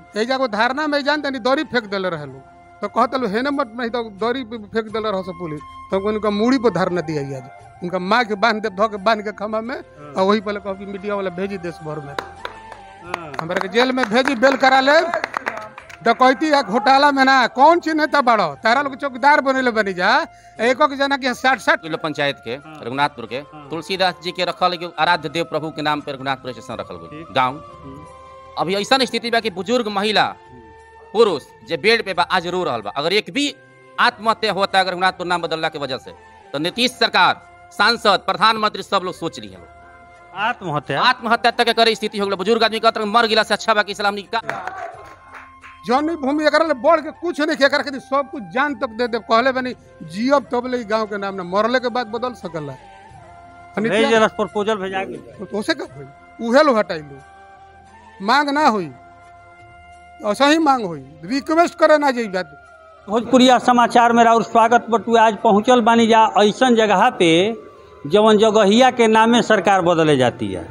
एजा को धारणा में जान तनी दौरी फेंक देले रहे लोग तो कहत लो हेने मत नहीं तो दौरी पे फेंक देले रहो सब पुलिस तो उनका मूड़ी पर धारणा दिया आज उनका माँ के बांध दे धो के बांध के खमा में और वही पहले कहो कि मीडिया वाला भेजी देश भर में हमरा के जेल में भेजी बेल करा ले डकैती या घोटाला में ना कौन चीज नेता बड़ो तारा लोग चौकीदार बनेले बनी जा एको के जना के साठ साठ किलो पंचायत के रघुनाथपुर के तुलसीदास जी के रखल एगो आराध्य देव प्रभु के नाम पे रघुनाथपुर स्टेशन रखल गई गाँव अभी ऐसा स्थिति बा कि बुजुर्ग महिला पुरुष जे बेड पे बा आज रो रहल बा अगर एक भी आत्महत्या होता है अगर रघुनाथपुर नाम बदलला के वजह से तो नीतीश सरकार सांसद प्रधानमंत्री सब लोग सोच रही है आत्महत्या आत्महत्या तक के करे स्थिति हो गई बुजुर्ग आदमी कहता मर गिला से अच्छा बा कि इस्लाम का जौन भूमि एकरा ले बढ़ के कुछ नहीं एकरा के सब कुछ जान तक दे दे कहले बनी जियब तब ले गांव के नाम ना मरले के बाद बदल सकला भेज देलस प्रपोजल भेजा गेल तो उसे का होई उहे लो हटाइलो मांग ना हुई ऐसा ही मांग हुई रिक्वेस्ट करे ना जाई बात भोजपुरिया समाचार में और स्वागत बटुए आज पहुंचल बानी जा ऐसन जगह पे जवन जगहिया के नामे सरकार बदले जाती है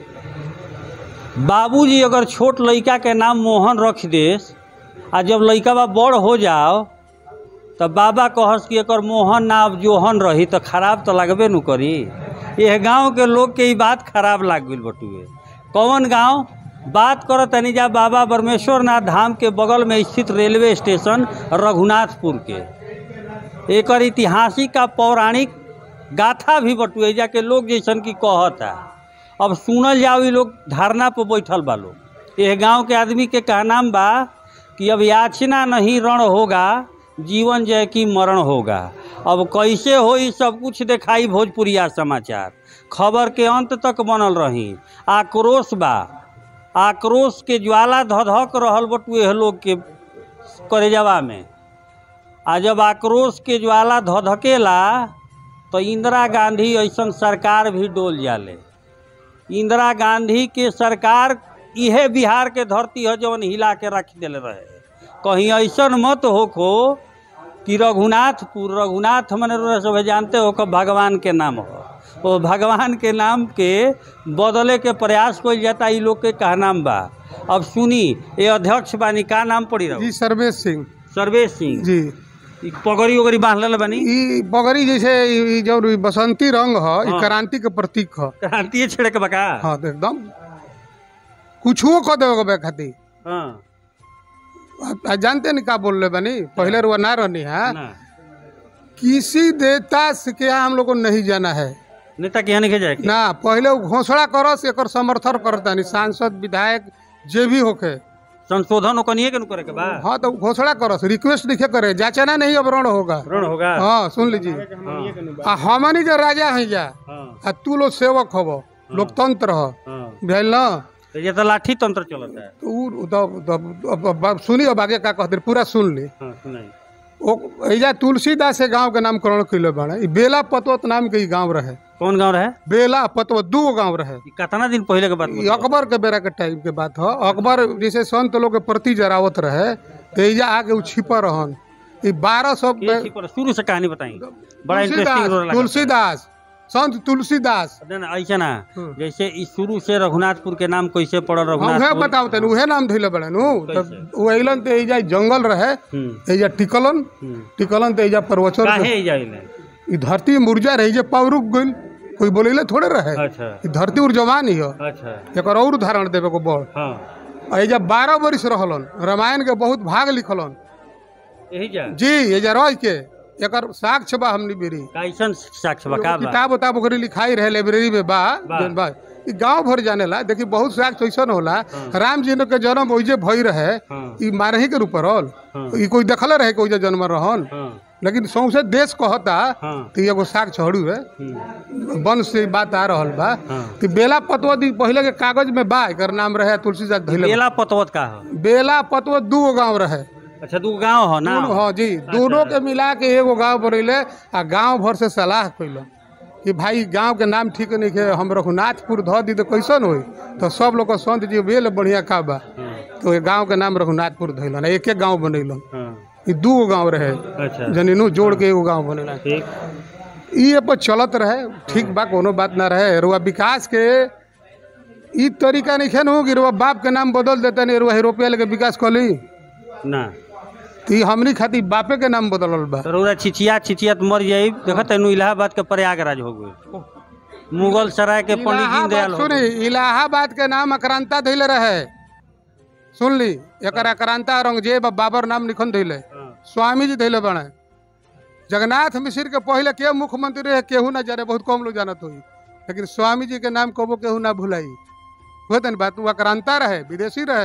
बाबूजी अगर छोट लड़का के नाम मोहन रख देस आ जब लड़का बा बड़ हो जाओ तो बाबा कहस कि एकर मोहन ना अब जोहन रही तो खराब तो लगबे न करी यह गांव के लोग के ई बात खराब लाग गई बटुए कौन गांव बात करो तनी जा बाबा ब्रह्मेश्वर नाथ धाम के बगल में स्थित रेलवे स्टेशन रघुनाथपुर के एकर ऐतिहासिक का पौराणिक गाथा भी बटुए जा के लोग जैसन की कहता अब सुनल जाओ ई लोग धारणा पर बैठल बा लोग यह गांव के आदमी के कहनाम बा कि अब याचना नहीं रण होगा जीवन जय की मरण होगा अब कैसे हो ई सब कुछ दिखाई भोजपुरिया समाचार खबर के अंत तक बनल रही आक्रोश बा आक्रोश के ज्वाला धधक रहल बटुए लोग के करेजवा में आ जब आक्रोश के ज्वाला धधकेला तो इंदिरा गांधी ऐसन सरकार भी डोल जाले इंदिरा गांधी के सरकार इहे बिहार के धरती है जवन हिला के रख दिले रहे कहीं ऐसन मत होखो कि रघुनाथपुर रघुनाथ मने रउरा सब जानते हो कि भगवान के नाम हो वो भगवान के नाम के बदले के प्रयास कइल जाता ई लोग के कहनाम बा अब सुनी ये अध्यक्ष बानी का नाम पड़ी रहो जी सर्वेश सिंह सर्वेश सिंह जी ई पगड़ी उगड़ी बांधल बानी ई बगरी जैसे ई ई जौन ई बसंती रंग ह ई हाँ। क्रांति के प्रतीक ह क्रांतिए छेड़े के बका हाँ तो एकदम कुछो कह देवे के खातिर हाँ आप- आप जानते नहीं का बोल रहे बनी पहले रुआ ना रहनी है ना किसी देवता से क्या हम लोग को नहीं जाना है नेता के यहाँ नहीं जाए के? ना पहले वो घोषणा करस एकर समर्थन करता नहीं सांसद विधायक जे भी होके संशोधन ओकनिए के नु करे के बा हाँ तो घोषणा करस रिक्वेस्ट लिखे करे जाचना नहीं अब रण होगा ऋण होगा हाँ सुन लीजिए हाँ आ हमनी जो राजा है जा हाँ आ तू लोग सेवक हब लोकतंत्र ह हाँ भेल ना तो ये तो लाठी तंत्र चलता है तो उ- तो- तो- अब- अब- अब सुनी अब आगे का कहते पूरा सुन ली हाँ सुनाई ओ एजा तुलसीदास के गांव के नामकरण कैले बाड़े ई बेला पतवत नाम के ई गांव रहे कौन गांव रहे बेला पतवत दू गो गांव रहे ई कितना दिन पहले के बात ई अकबर के बेरा के टाइम के बात ह अकबर जैसे संत लोग के प्रति जरावत रहे तो एजा आके उ छिपा रहन ई बारह सौ ये इसी पर शुरू से कहानी बताई बड़ा इंटरेस्टिंग तुलसीदास तुलसीदास संत तुलसीदास ऐसा ना हम्म। जैसे ई शुरू से रघुनाथपुर के नाम कैसे पड़ल हम उहे रघुनाथपुर बताओ तनी उहे नाम धइले बड़े नु कैसे? उ अइलन ते एजा जंगल रहे हम्म, एजा टिकलन हम्म। टिकलन ते एजा प्रवचन काहे ई जाइले ई धरती मुरझा रही जे पाव रुक गइल कोई बोलेले थोड़े रहे अच्छा ई धरती उर जवान ही ह अच्छा एकर और उदाहरण देवे को बड़ हाँ आ एजा बारह बरिस रहलन रामायण के बहुत भाग लिखलन यही जा जी एजा रह के एकर साक्ष्य बा हमनी बेरी कैसन साक्ष्य बका बा किताब उताब ओकरी लिखाई रहे लाइब्रेरी में बा बा। जौन बा ई गांव भर जानेला देखी बहुत साक्ष्य ऐसन होला राम जी के जन्म ओइजे भई रहे हाँ ई मारही के रूप रहल हाँ ई कोई देखले रहे कि ओइजे जन्म रहन हाँ लेकिन सौंसे देश कहता हाँ तो एगो साक्ष्य हड़ू है हम्म, वंश से बात आ रहल बा हाँ तो बेला पतवती पहले के कागज में बा एकर नाम रहे तुलसीदास धैले बेला पतवत का हो बेला पतवत दू गो गाँव रहे अच्छा दू गांव हो ना दोनों- हाँ जी दोनों के मिला के एगो गाँव बनैले आ गाँव भर से सलाह कैलन कि भाई गाँव के नाम ठीक नहीं है हम रघुनाथपुर धऽ दी तो कैसन होई तो सब लोग संत जी बेल बढ़िया का बा हाँ तो ये गाँव के नाम रघुनाथपुर धैलन एक एक गाँव बनैलन हाँ ई दू गो गाँव रहे अच्छा जनीनू जोड़ के एगो गाँव बनेला ठीक ई पर चलत रहे ठीक बा कोनो बात ना रहे रुआ विकास के ई तरीका नहीं खेन हो कि रुआ बाप के नाम बदल देता नहीं रुआ रुपया लेके विकास कली ना तो ई हमनी खातिर बापे के नाम बदलल बा तो रउरा छिचिया छिचिया तो मर जाई देखत तेनु इलाहाबाद के प्रयागराज हो गए मुगल सराय के पंडित दीनदयाल इलाहाबाद हो सुनी गए। इलाहाबाद के नाम अक्रांता धैले रहे सुन ली एक अक्रांता औरंगजेब आ बाबर नाम निखन धैले हाँ, स्वामी जी धैले बने जगन्नाथ मिश्र के पहले के मुख्यमंत्री रहे केहू ना जाने बहुत कम लोग जानत हुई लेकिन स्वामी जी के नाम कबो केहू ना भुलाई हुए तन बात वो अक्रांता रहे विदेशी रहे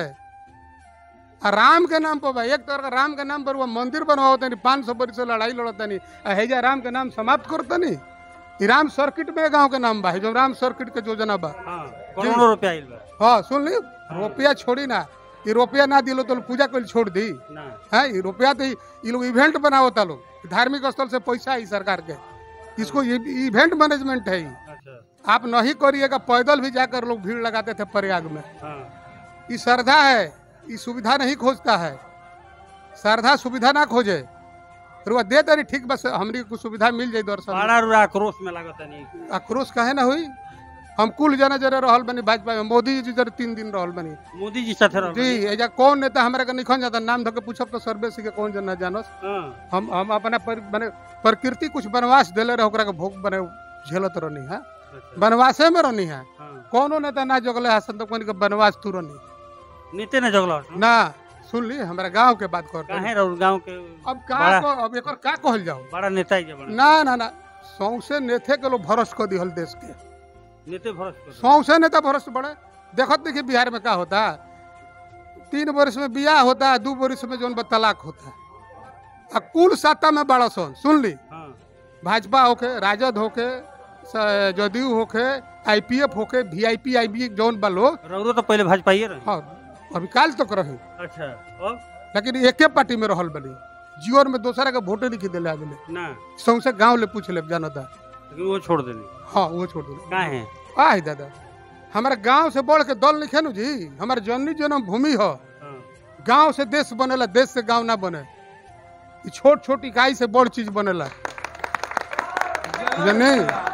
आ राम के नाम पर बा एक तरह का राम के नाम पर वो मंदिर बनवाओ तनी पाँच सौ बरिस से लड़ाई लड़त तनी आ हैजा राम के नाम समाप्त कर तनी ई राम सर्किट में गांव के नाम बा है जो राम सर्किट के योजना बा हाँ, करोड़ों रुपया आइल बा हाँ सुन ली रुपया छोड़ी ना ये रुपया ना दिलो तो पूजा कल छोड़ दी ना है ये रुपया तो ये लोग इवेंट बनावता लोग धार्मिक स्थल से पैसा है सरकार के इसको ये इवेंट मैनेजमेंट है ये। अच्छा आप नहीं करिएगा पैदल भी जाकर लोग भीड़ लगाते थे प्रयाग में हाँ ये श्रद्धा है ये सुविधा नहीं खोजता है श्रद्धा सुविधा ना खोजे रुआ दे तरी ठीक बस हमरी को सुविधा मिल जाए दर्शन बड़ा रुरा आक्रोश में लागत नहीं आक्रोश काहे ना हुई हम कुल जना जरे रहल बनी भाजपा में मोदी जी जरे तीन दिन रहल बनी मोदी जी साथे रह जी एजा कौन नेता हमारे के निखन जाता नाम धके पूछब तो सर्वे के कौन जना जानस हाँ हम हम अपना पर, बने प्रकृति कुछ वनवास देले रहे ओकरा के भोग बने झेलत रहनी है अच्छा, वनवासे में रहनी है हाँ कोनो नेता ना जगले हसन तो कोन के वनवास तू रहनी नीते ने जगला हो। ना सुन ली हमारा गांव के बात कर काहे रह गांव के अब का बड़ा- को- अब एकर का कहल जाओ बड़ा नेता ही बड़ा ना ना ना सौसे नेथे के लोग भरोस कर दिहल देश के नेते भरोस कर सौसे नेता भरोस बड़े देखत देखिए बिहार में का होता तीन वर्ष में बियाह होता है दू वर्ष में जौन बा तलाक होता है आ कुल सत्ता में बड़ा सन सुन ली हाँ भाजपा होके राजद होके स- जदयू होके आईपीएफ होके वीआईपी आईबी जौन बा लोग रउरो तो पहले भाजपा ही रहे हाँ अभी काल तक रही अच्छा और लेकिन एके पार्टी में रहल बनी जीवन में दूसरा के वोटे नहीं दिले आगे ना सौसे गांव ले पूछ ले जानता लेकिन वो छोड़ देली हाँ वो छोड़ दिले काहे आह दादा हमारे गांव से बढ़ के दल लिखे नु जी हमारे जननी जन्म भूमि हो हाँ गांव से देश बनेला देश से गांव ना बने ई छोट छोट इकाई से बड़ चीज बनेला जने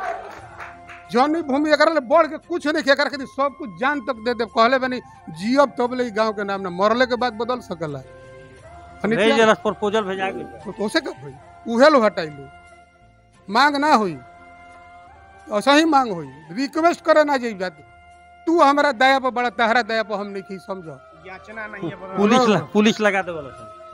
जौनी भूमि एकरा ले बढ़ के कुछ नहीं एकरा के सब कुछ जान तक दे दे कहले बनी जियब तब ले ई गांव के नाम ना मरले के बाद बदल सकला भेज देलस प्रपोजल भेजा गेल तो कोसे कब हुई उहे लो हटाइलो मांग ना हुई ऐसा ही मांग हुई रिक्वेस्ट करे ना जाई बात तू हमारा दया पर बड़ा तहरा दया पर हम नहीं की समझो याचना नहीं है बड़ा पुलिस ल- पुलिस लगा देवल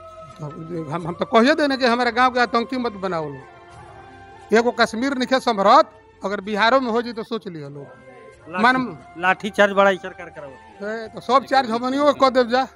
हम हम तो कहिए देने कि हमारे गांव के आतंकी मत बनाओ लोग एगो कश्मीर निखे समरत अगर बिहारों में हो जी तो सोच लियो लोग मान लाठी चार्ज बड़ा ही सरकार करावत ए, तो सब चार्ज हमनियो के कह देव जा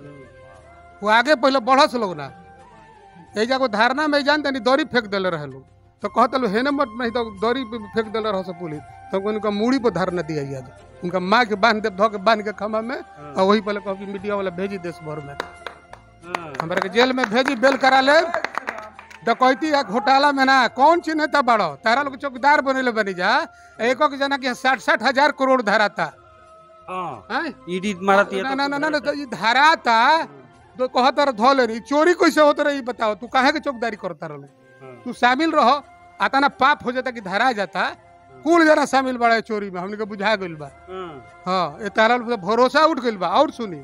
वो आगे पहले बढ़स लोग ना ए जाको धारणा में जान तनी दौरी फेंक देले रहे लोग तो कहत लो हेने मत नहीं तो दौरी पे फेंक देले रह सब पुलिस तो उनका मूड़ी पर धारणा दिया आज उनका माँ के बांध दे धो के बांध के खमा में और वही पहले कभी मीडिया वाला भेजी देश भर में हाँ, हमारे के जेल में भेजी बेल करा ले डकैती या घोटाला में ना कौन चीज नेता बड़ो तारा लोग चौकीदार बनेले बनी जा एक एक जना के साठ साठ हजार करोड़ धारा था हाँ हैं? ईडी मारत ना ना ना ना ना, तो ये धारा था तो कहता रह धो ले रही चोरी कैसे होते रही बताओ तू काहे के चौकीदारी करता रहे तू शामिल रहो आता ना पाप हो जाता कि धरा जाता कुल जना शामिल बड़ा है चोरी में हमने के बुझा गइल बा हाँ ये तारा लोग पे भरोसा उठ गइल बा और सुनी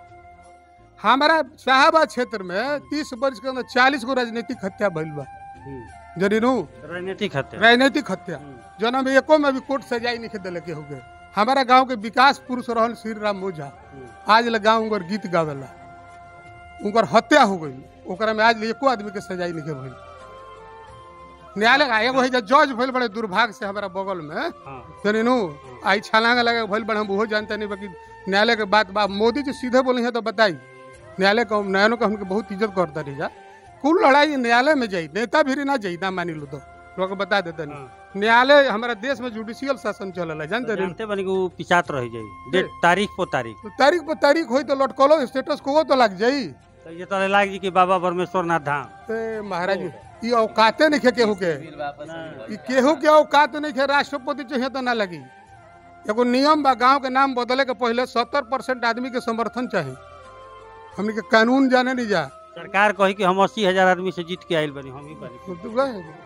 हमारा शाहबाद क्षेत्र में तीस वर्ष के अंदर चालीस गो राजनीतिक हत्या भइल बा जरीनू राजनीतिक हत्या राजनीतिक हत्या जना में एको में भी कोर्ट सजाई नहीं दिले के हो गए हमारा गांव के विकास पुरुष रहन श्री राम ओझा आज ले गांव उनकर गीत गावेला उनकर हत्या हो गई ओकरा में आज ले एको आदमी के सजाई नहीं भइल न्यायालय का एगो है जे जज भइल बड़े दुर्भाग्य से हमारा बगल में हाँ जनीनू आई छलांग लगे भइल बड़े हम वो जानते नहीं बाकी न्यायालय के बात बा मोदी जी सीधे बोली है तो बताई न्यायालय को न्यायालयों को हमके बहुत इज्जत करता रही जा कुल लड़ाई न्यायालय में जाई नेता भी ना जाई ना मानी लो तो लोग बता देते नहीं हाँ। न्यायालय हमारा देश में जुडिशियल शासन चलल जानते रही जानते बनी कि वो पिछात रह जाई डेट तारीख पर तारीख तो तारीख पर तारीख होई तो लटकलो स्टेटस को तो लग जाई तो ये तो लाग जी कि बाबा परमेश्वर नाथ धाम ए महाराज ये औकाते नहीं खे केहू के ई केहू के औकात नहीं खे राष्ट्रपति चाहिए तो ना लगी एगो नियम बा गांव के नाम बदले के पहले सत्तर परसेंट आदमी के समर्थन चाहिए हमने के कानून जाने नहीं जा सरकार कही कि हम अस्सी हजार आदमी से जीत के आयल बनी हम ही बनी तो तू गए।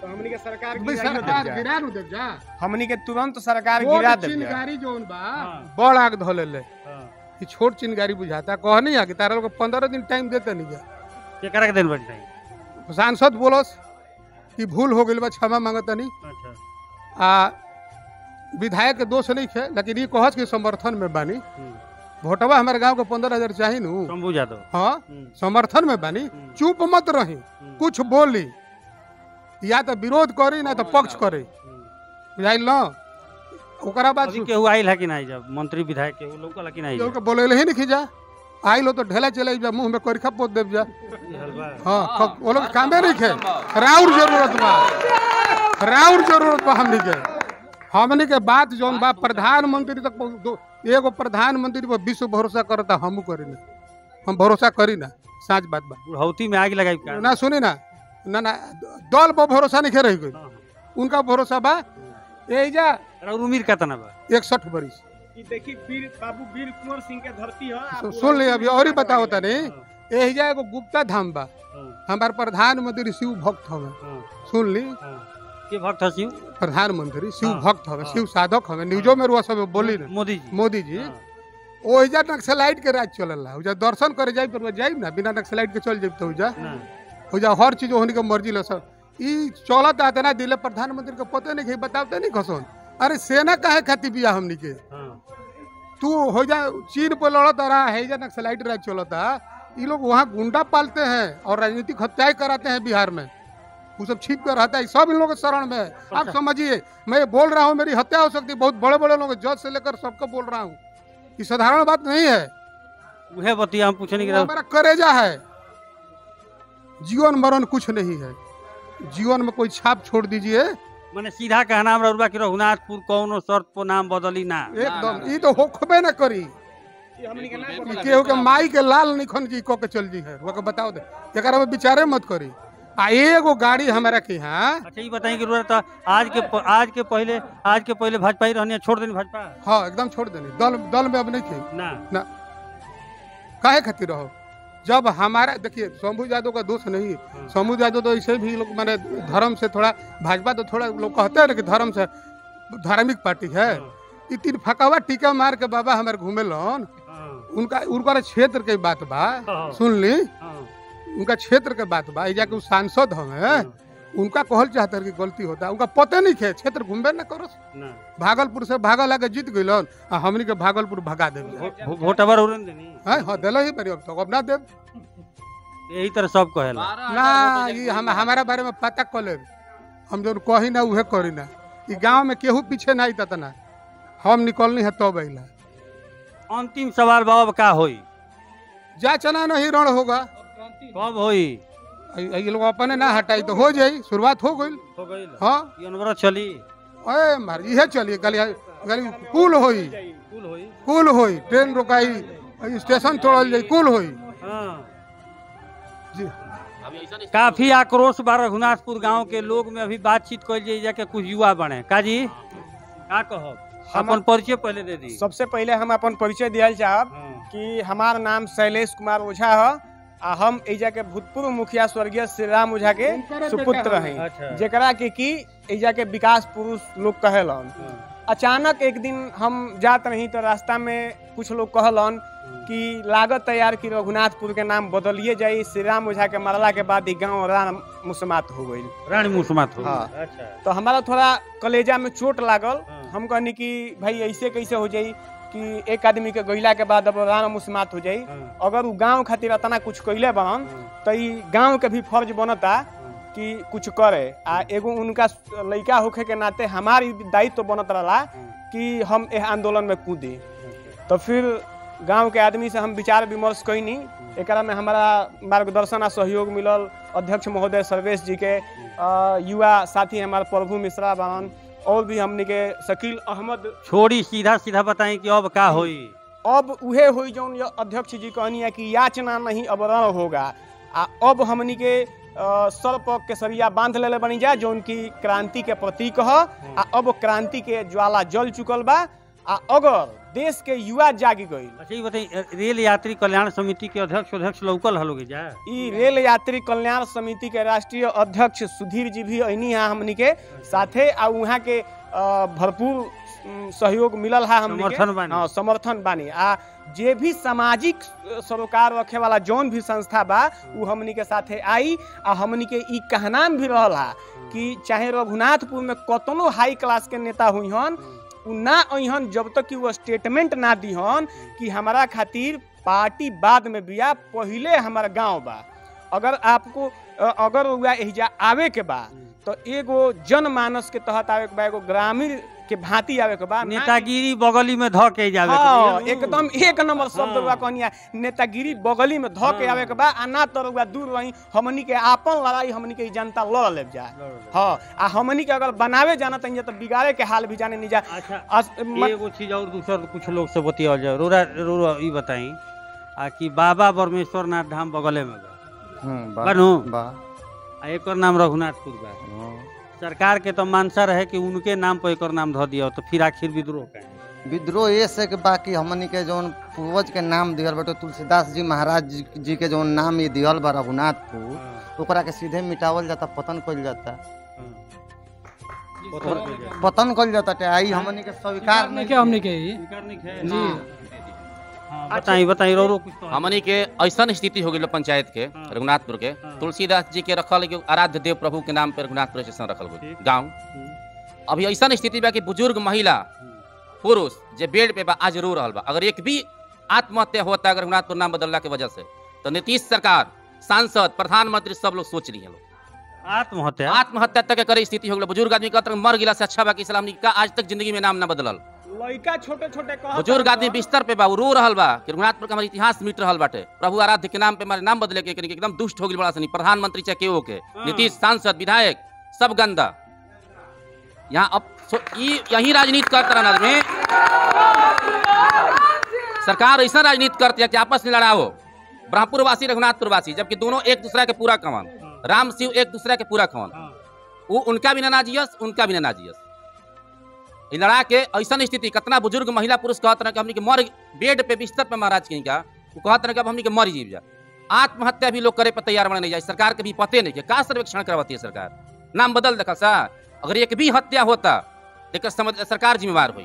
तो हमनी के सरकार भाई गिराइयो देब सरकार जा। गिरा नु देव जा हमनी के तुरंत सरकार छोट गिरा देब जा। चिनगारी जोन बा हाँ। बड़ आग धोले ले हाँ। कि छोट चिनगारी बुझाता कह नहीं आ कि तारा लोग पंद्रह दिन टाइम देते नहीं जा केकरा के दिन बन जाई सांसद बोलस कि भूल हो गई बा क्षमा मांगता नहीं अच्छा आ विधायक के दोष नहीं खे लेकिन ये कहस के समर्थन में बानी हम्म। भोटवा हमारे गांव के पंद्रह हजार चाही नु शंभू यादव हाँ हम्म। समर्थन में बानी हम्म। चुप मत रही हम्म। कुछ बोली या तो विरोध करी ना तो पक्ष करे हम्म। बुझाइल न ओकरा बाद अभी केहू आइल है कि नहीं जब मंत्री विधायक के लोग लकी नहीं केहू के बोले ही नहीं जा आइल हो तो ढेला चले जा मुंह में करिखा पोत देव जा हाँ क- वो लोग कामे नहीं खे राउर जरूरत बा राउर जरूरत बा हमनी के हमनी के बात जौन बा प्रधानमंत्री तक पहुंच- दो- एगो प्रधानमंत्री पर विश्व भरोसा करता हमू करी ना हम भरोसा करी ना साच बात बा बुढ़ौती में आग लगाई का ना सुनी ना ना ना दल पर भरोसा नहीं रह गई हाँ। उनका भरोसा बा एजा और उम्र कितना बा इकसठ बरिस ई देखी वीर बाबू वीर कुंवर सिंह के धरती है आप सु- सुन ली अभी और ही बताओ तनी हाँ, एजा एगो गुप्ता धाम बा हाँ, हमार प्रधानमंत्री शिव भक्त हवे हाँ, सुन ली हाँ। के भक्त हसियो प्रधानमंत्री शिव हाँ, भक्त हवे हाँ। शिव साधक हवे न्यूजो में रुआ सब बोली ना मोदी जी मोदी जी हाँ, ओहिजा नक्सलाइट के राज चलला ओहिजा दर्शन करे जाई पर जाई ना बिना नक्सलाइट के चल जाई तो ओहिजा ना, ओहिजा हर चीज ओहनी के मर्जी ल सब ई चलत आते ना दिले प्रधानमंत्री के पते नहीं बताते नहीं खसन अरे सेना काहे खाती बिया हमनी के हाँ, तू हो जा चीन पर लड़त रहा है जा नक्सलाइट राज चलता ये लोग वहाँ गुंडा पालते हैं और राजनीतिक हत्याएं कराते हैं बिहार में वो सब छिप कर रहता है सब इन लोगों के शरण में है आप समझिए मैं ये बोल रहा हूँ मेरी हत्या हो सकती है बहुत बड़े बड़े लोग जज से लेकर सबको बोल रहा हूँ ये साधारण बात नहीं है उहे बतिया हम पूछने वो के हमारा करेजा है जीवन मरण कुछ नहीं है जीवन में कोई छाप छोड़ दीजिए मैंने सीधा कहना हमरा रुआ कि रघुनाथपुर कौनो शर्त पर नाम बदली ना एकदम ये तो होखबे न करी ई हमनी के ना कि बदला केहू के माई के लाल निखन जी को के चल जी है वो के बताओ दे एकरा में विचारे मत करी आ एगो गाड़ी हमारा के यहाँ अच्छा ये बताइए कि रुआ तो आज के प- आज के पहले आज के पहले भाजपा ही रहनी है, छोड़ देनी भाजपा हाँ एकदम छोड़ देनी दल दल में अब नहीं थी ना ना काहे खातिर रहो जब हमारा देखिए शंभू यादव का दोष नहीं है शंभू यादव तो ऐसे भी लोग मैंने धर्म से थोड़ा भाजपा तो थोड़ा लोग कहते हैं ना कि धर्म से धार्मिक पार्टी है ई तीन फकावा टीका मार के बाबा हमारे घूमे लन हाँ, उनका उनका क्षेत्र के बात बा हाँ। सुन ली हाँ, उनका क्षेत्र के बात बा एजा के उ सांसद हमें उनका कहल चाहते कि गलती होता है उनका पते नहीं खे क्षेत्र घूमबे न करो ना भागलपुर से भागल आके जीत गइलन आ हमनी के भागलपुर भगा देब भो- भो- वोटवर उड़न देनी हाँ हाँ दिल ही बड़ी अब तक अब ना देब यही तरह सब कहेला ना ये हम हमारा बारे में पता कर लेब हम जो कही ना उहे करी ना ई गांव में केहू पीछे ना आई ना हम निकलनी है तब अइला अंतिम सवाल बाबा का होई जा चना नहीं रण होगा कब होई ये लोग अपने ना हटाई तो हो जाई शुरुआत हो गई हो गई हाँ ये अनवरत चली अरे मार इहे चलिए गली गली कुल होई कुल होई कुल होई ट्रेन रोकाई स्टेशन तोड़ल जाई कुल होई हाँ जी अभी ऐसा नहीं काफी आक्रोश बा रघुनाथपुर गांव के लोग में अभी बातचीत कल जाए जाके कुछ युवा बने काजी का कहब हम- अपन परिचय पहले दे दी सबसे पहले हम अपन परिचय दियल चाहब हाँ, कि हमार नाम शैलेश कुमार ओझा है आ हम एजा के भूतपूर्व मुखिया स्वर्गीय श्री राम ओझा के उनकरे सुपुत्र बेटा हैं अच्छा जेकरा के की एजा के विकास पुरुष लोग कहेलन हाँ, अचानक एक दिन हम जात रही तो रास्ता में कुछ लोग कहलन कि लागत तैयार की रघुनाथपुर के नाम बदलिए जाई श्री राम ओझा के मरला के बाद ई गाँव राम मुसमात हो गई रानी मुसमात हो हाँ। अच्छा तो हमारा थोड़ा कलेजा में चोट लागल हाँ। हम कहनी कि भाई ऐसे कैसे हो जाई कि एक आदमी के गइला के बाद अब राम मुसमात हो जाई हाँ, अगर उ गांव खातिर इतना कुछ कइले बनन हाँ, तो ई गांव के भी फर्ज बनता हाँ, कि कुछ करे आ एगो उनका लइका होखे के नाते हमार ई दायित्व तो बनत रहला हाँ, कि हम एह आंदोलन में कूदी अच्छा, तो फिर गांव के आदमी से हम विचार विमर्श कैनी एकरा में हमारा मार्गदर्शन आ सहयोग मिलल अध्यक्ष महोदय सर्वेश जी के अ, युवा साथी हमारे प्रभु मिश्रा बावन और भी हमने के शकील अहमद छोड़ी सीधा सीधा बताएं कि अब का होई अब उहे हुई जौन ये अध्यक्ष जी कहनी है कि याचना नहीं अब रण होगा आ अब हमनी के अ, सर पर केसरिया बांध लेले बनी जा जौन की क्रांति के प्रतीक ह आ अब क्रांति के ज्वाला जल चुकल बा आ अगर देश के युवा जागी गई अच्छा ये बताइए रेल यात्री कल्याण समिति के अध्यक्ष अध्यक्ष लौकल हलोगे जा ई रेल यात्री कल्याण समिति के राष्ट्रीय अध्यक्ष सुधीर जी भी अनी है हमनी के साथे आ वहाँ के अ, भरपूर उम, सहयोग मिलल है हमनी के समर्थन बानी। हाँ, समर्थन बानी आ जे भी सामाजिक अ, सरोकार रखे वाला जौन भी संस्था बा उ हमनी के साथे आई आ हमनी के ई कहनाम भी रहल हा कि चाहे रघुनाथपुर में कतनो हाई क्लास के नेता हुई हन उ ना अहन जब तक कि वो स्टेटमेंट ना दिहन कि हमारा खातिर पार्टी बाद में बिया पहिले हमारा गांव बा अगर आपको अ, अगर हुआ एहिजा आवे के बा तो एगो जनमानस के तहत आवे के बा एगो ग्रामीण के भांति आवे के बा ना कि- नेतागिरी बगली में ध के जावे हाँ, के बा। एकदम एक नंबर शब्द हाँ। हुआ कहनिया नेतागिरी बगली में ध के हाँ। आवे के बा आ ना तो रउआ दूर रही हमनी के आपन लड़ाई हमनी के ई जनता लड़ ले जा हाँ आ हमनी के अगर बनावे जाना तो तो बिगाड़े के हाल भी जाने नहीं जा अच्छा अस- मत- एगो चीज और दूसर कुछ लोग से बतियाल जाए रोरा रोरा ई बताई आ कि बाबा बरमेश्वर नाथ धाम बगले में बा बनू बा आ एकर नाम रघुनाथपुर बा सरकार के तो मानसा रहे कि उनके नाम पर एकर नाम धो दिया तो फिर आखिर विद्रोह का विद्रोह ये से के बाकी हमनी के जौन पूर्वज के नाम दिहल बाटे तुलसीदास जी महाराज जी, जी के जौन नाम ये दिहल बा रघुनाथपुर ओकरा के सीधे मिटावल जाता पतन कइल जाता पतन कइल जाता टे आई हमनी के स्वीकार नहीं के हमने के ही जी बताई बताई रो रो कुछ तो हमनी के ऐसा स्थिति हो गई पंचायत के हाँ। रघुनाथपुर के हाँ। तुलसीदास जी के रखल एगो आराध्य देव प्रभु के नाम पे रघुनाथपुर स्टेशन रखल गई ठीक। गाँव अभी ऐसा स्थिति बा कि बुजुर्ग महिला पुरुष जे बेड पे बा आज रो रहल बा अगर एक भी आत्महत्या होता है अगर रघुनाथपुर नाम बदलला के वजह से तो नीतीश सरकार सांसद प्रधानमंत्री सब लोग सोच रही हैं लोग आत्महत्या आत्महत्या तक के करे स्थिति हो गई बुजुर्ग आदमी कहते मर गिला से अच्छा बा कि इस्लाम का आज तक जिंदगी में नाम ना बदलल लड़का छोटे छोटे कहत बुजुर्ग हन आदमी तो- बिस्तर पे बा उ रो रहल बा कि रघुनाथपुर के हमारे इतिहास मिट रहल बाटे प्रभु आराध्य के नाम पे हमारे नाम बदले के कनी के एकदम दुष्ट हो गई बड़ा सनी प्रधानमंत्री चाहे केओ के हाँ। नीतीश सांसद विधायक सब गंदा यहाँ अब सो- ई यही राजनीति करते रहना आदमी सरकार ऐसा राजनीति करती है कि आपस में लड़ाओ ब्रह्मपुर वासी रघुनाथपुर वासी जबकि दोनों एक दूसरा के पूरा कमान राम शिव एक दूसरा के पूरा कमान वो उनका भी ना नाजियस उनका भी ना नाजियस ई लड़ा के ऐसा स्थिति कितना बुजुर्ग महिला पुरुष कहत रहे कि हमनी के मर बेड पे बिस्तर पे महाराज कहीं का वो कहत रहे कि अब हमनी के मर जीव जा आत्महत्या भी लोग करे पर तैयार बने नहीं जाए सरकार के भी पते नहीं के का सर्वेक्षण करवाती है सरकार नाम बदल देखा सा अगर एक भी हत्या होता एक समझ सरकार जिम्मेवार हुई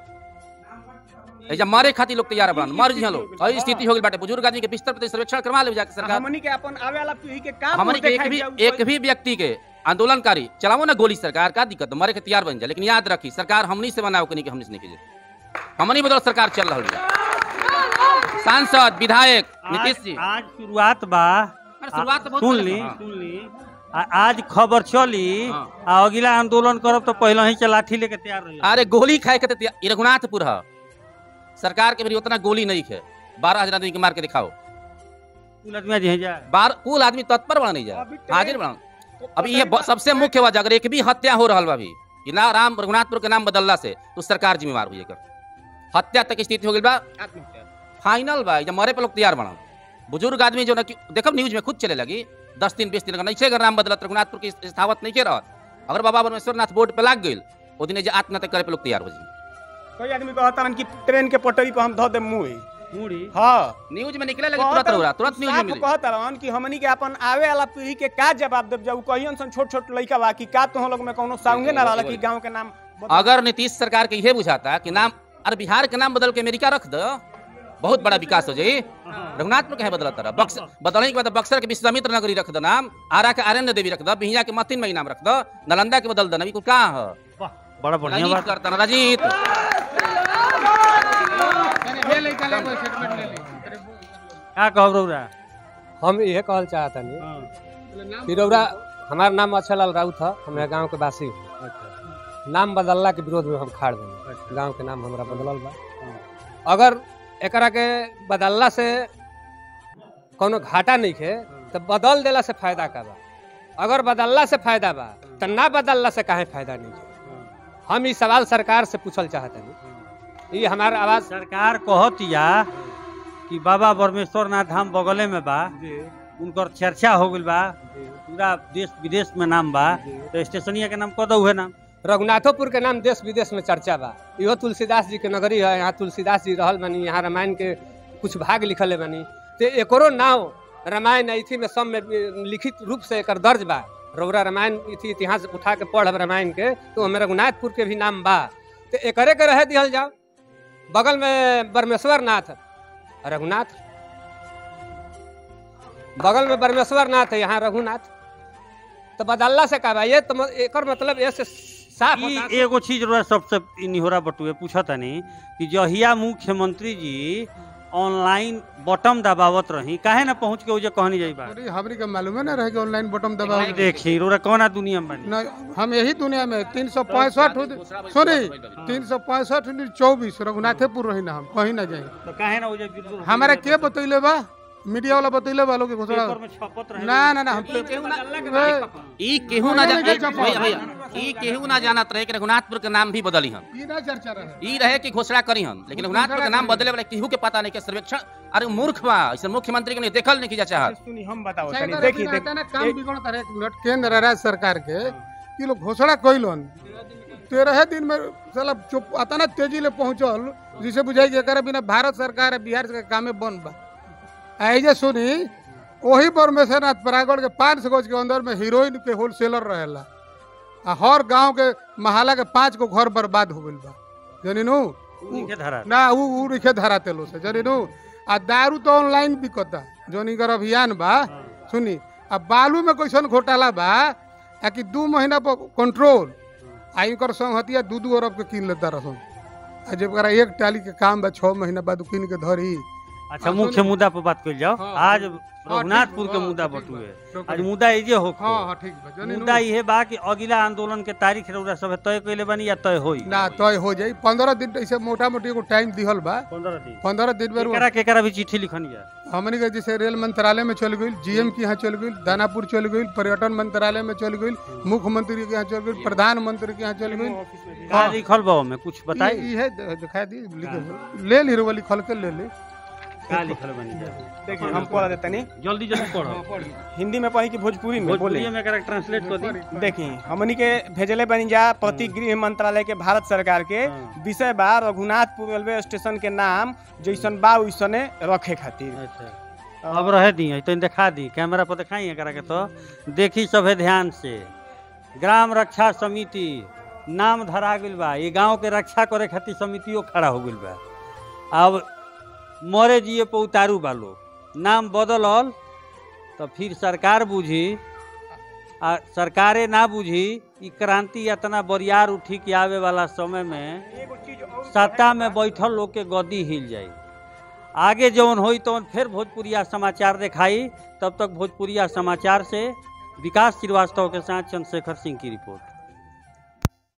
ऐजा मारे खातिर लोग तैयार बन मर जी लोग ऐसी स्थिति हो गई बाटे बुजुर्ग आदमी के बिस्तर पे सर्वेक्षण करवा ले जाके सरकार हमनी के अपन आवे वाला पीढ़ी के काम हमारे एक भी एक भी व्यक्ति के आंदोलनकारी चलाओ ना गोली सरकार का दिक्कत मरे के तैयार बन जाए लेकिन याद रखी सरकार हमनी से बनाओ कनी के हमनी से नहीं कीजिए हमनी बदल सरकार चल रही है सांसद विधायक नीतीश जी आज आज शुरुआत बा अरे शुरुआत तो बहुत सुन पहले ली से, हाँ। सुन ली आ- आज खबर चली हाँ। आ अगला आंदोलन करब तो पहले ही के लाठी लेके तैयार रही अरे गोली खाए के तो तैयार- ये रघुनाथपुर है सरकार के भी उतना गोली नहीं है बारह हजार आदमी के मार के दिखाओ कुल आदमी जी हैं जा बार कुल आदमी तत्पर बना नहीं अभी जाए ट्रेन- हाजिर बना अभी ये ब- सबसे मुख्य वजह अगर एक भी हत्या हो रहा बा अभी कि ना राम रघुनाथपुर के नाम बदलला से तो सरकार जिम्मेवार हुई एकर हत्या तक स्थिति हो गई बा फाइनल बा जब मरे पे लोग तैयार बना बुजुर्ग आदमी जो ना कि देखब न्यूज में खुद चले लगी दस दिन बीस दिन का नहीं अगर नाम बदलत रघुनाथपुर की स्थावत नहीं के रहत अगर बाबा परमेश्वर नाथ बोर्ड पे लाग गई वो दिन जे आत्महत्या करे पे लोग तैयार हो जाए कोई आदमी कहता कि ट्रेन के पटरी पर हम धो दे मुंह मुड़ी हाँ न्यूज में निकले लगी तुरंत हो रहा तुरंत न्यूज में मिली कहत रहन कि हमनी के अपन आवे वाला पीढ़ी के का जवाब देब जाऊ कहियन सन छोट छोट लइका बा कि का तो लोग में कोनो साउंगे ना रहला कि गांव के नाम बदल- अगर नीतीश सरकार के यह बुझाता कि नाम अरे बिहार के नाम बदल के अमेरिका रख दो बहुत बड़ा विकास हो जाई रघुनाथपुर के है बदलता रहा बक्सर बदलने के बाद बक्सर के विश्वामित्र नगरी रख दो नाम आरा के आर्यन देवी रख दो बिहिया के मतिन मई नाम रख दो नालंदा के बदल दो नबी को कहाँ है वाह, बड़ा बढ़िया राजनीति बात करता ना राजीत ये लइका ले कोई स्टेटमेंट ले ली का कहब रौरा हम यह कहल चाहता नहीं हाँ, कि रौरा हमारा नाम अक्षयलाल राउत है हमारे गांव के वासी हूँ। अच्छा नाम बदलला के विरोध में हम खाड़ बनी गांव के नाम हमारा बदलल बा अगर एकरा के बदलला से कोनो घाटा नहीं है तो बदल देला से फायदा का बा अगर बदलला से फायदा बा तो ना बदलला से काहे फायदा नहीं है हम ई सवाल सरकार से पूछल चाहते ये हमारा आवाज सरकार कहतिया कि बाबा बरमेश्वर नाथ धाम बगले में बा उनकर चर्चा हो गई बा पूरा देश विदेश में नाम बा तो स्टेशनिया के नाम कह दो है नाम रघुनाथोपुर के नाम देश विदेश में चर्चा बा इहो तुलसीदास जी के नगरी है यहाँ तुलसीदास जी रहल बानी यहाँ रामायण के कुछ भाग लिखल बानी तो एकरो नाव रामायण इथी में सब में लिखित रूप से एकर दर्ज बा रौरा रामायण इथी इतिहास उठा के पढ़ब रामायण के तो हमें रघुनाथपुर के भी नाम बा तो एकरे के रहे दिहल जाओ बगल में बरमेश्वर नाथ रघुनाथ बगल में बरमेश्वर नाथ है यहाँ रघुनाथ तो बदल्ला से का बा ये तो म- एकर मतलब ऐसे साफ ई होता एगो चीज रहा सबसे इ निहोरा बटुए पूछा तनी कि जहिया मुख्यमंत्री जी ऑनलाइन बटम दबावत रही काहे ना पहुंच के उजे कहनी जाई बात अरे हमरी के मालूम है ना रहे कि ऑनलाइन बटन दबाओ देखी रोरा कौना दुनिया में बनी न हम यही दुनिया में तीन सौ पैंसठ सुनी तीन सौ पैंसठ चौबीस रघुनाथेपुर रही ना हम कहीं ना जाए तो काहे ना उजे बिल्कुल हमारा के बतैले बा मीडिया वाला बतैले बा लोग के घोषणा पेपर में छपत रहे ना ना ना हम ई केहू ना ए, ई केहू ना नहीं, नहीं, जा- नहीं, भैया भैया ई केहू ना जानत रहे कि रघुनाथपुर के नाम भी बदली हम ई ना चर्चा रहे ई रहे कि घोषणा करी हम लेकिन रघुनाथपुर के नाम बदले वाला केहू के पता नहीं के सर्वेक्षण अरे मूर्ख बा ऐसे मुख्यमंत्री के नहीं देखल नहीं की जा चाहत सुनी हम बताओ चाहे तनी तो देखी अभी देख रहता ना काम बिगड़ता रहे एक मिनट केंद्र और राज्य सरकार के कि लोग घोषणा कैलन तेरह दिन में साला चुप आता ना तेजी ले पहुंचल जिसे बुझाई कि एकरा बिना भारत सरकार है बिहार के कामे बंद बा ऐजे सुनी वही परमेश्वर नाथ परागढ़ के पाँच सौ गज के अंदर में हीरोइन के होलसेलर रहेला आ हर गांव के महाला के पांच गो घर बर्बाद हो गइल बा जानी नु नीचे धरा ना उ उ रिखे धराते लो से जानी नु आ दारू तो ऑनलाइन बिकता जोनी कर अभियान बा सुनी आ बालू में कैसन घोटाला बा आ कि दू महीना पर कंट्रोल आ इनकर संहतिया दू दू अरब के किन लेता रहन आ जब करा एक टाली के काम बा छः महीना बाद उ किन के धरी अच्छा मुख्य मुद्दा पर बात कर जाओ हाँ, आज हाँ, रघुनाथपुर ठीक के बा, मुद्दा ठीक बा, बटुए ठीक आज बा। मुद्दा इजे हो हाँ हाँ ठीक बा जानी नु। मुद्दा इहे बा कि अगिला आंदोलन के तारीख रउरा सब तय कइले बानी या तय होई ना तय हो जाई पंद्रह दिन ऐसे मोटा मोटी एगो टाइम दिहल बा 15 दिन पंद्रह दिन में केकरा केकरा भी चिट्ठी लिखनी है हमने के जैसे रेल मंत्रालय में चल गई जीएम के यहाँ चल गई दानापुर चल गई पर्यटन मंत्रालय में चल गई मुख्यमंत्री के यहाँ चल गई प्रधानमंत्री के यहाँ चल गई का लिखल बा में कुछ बताई ये ये है दिखा दी लिखे ले ली वाली खोल के ले ले का लिखल बानी जा देखिए हम पढ़ देते नहीं जल्दी जल्दी पढ़ो हिंदी में पढ़ी कि भोजपुरी में बोले भोजपुरी में एकरा ट्रांसलेट कर दी देखी हमनी के भेजले बनी जा प्रति गृह मंत्रालय के भारत सरकार के हाँ। विषय बा रघुनाथपुर रेलवे स्टेशन के नाम जैसन बा वैसने रखे खातिर अच्छा अब रह दी तो दिखा दी कैमरा पर दिखाई एकरा के तो देखी सभे ध्यान से ग्राम रक्षा समिति नाम धरा गइल बा ये गांव के रक्षा करे खातिर समितियो खड़ा हो गइल बा अब मरे जिए पे उतारू बा लोग नाम बदलल तो फिर सरकार बुझी आ सरकारे ना बुझी ई क्रांति इतना बरियार उठी के आवे वाला समय में सत्ता में बैठल लोग के गद्दी हिल जाई आगे जौन होई तौन फिर भोजपुरिया समाचार दिखाई तब तक भोजपुरिया समाचार से विकास श्रीवास्तव के साथ चंद्रशेखर सिंह की रिपोर्ट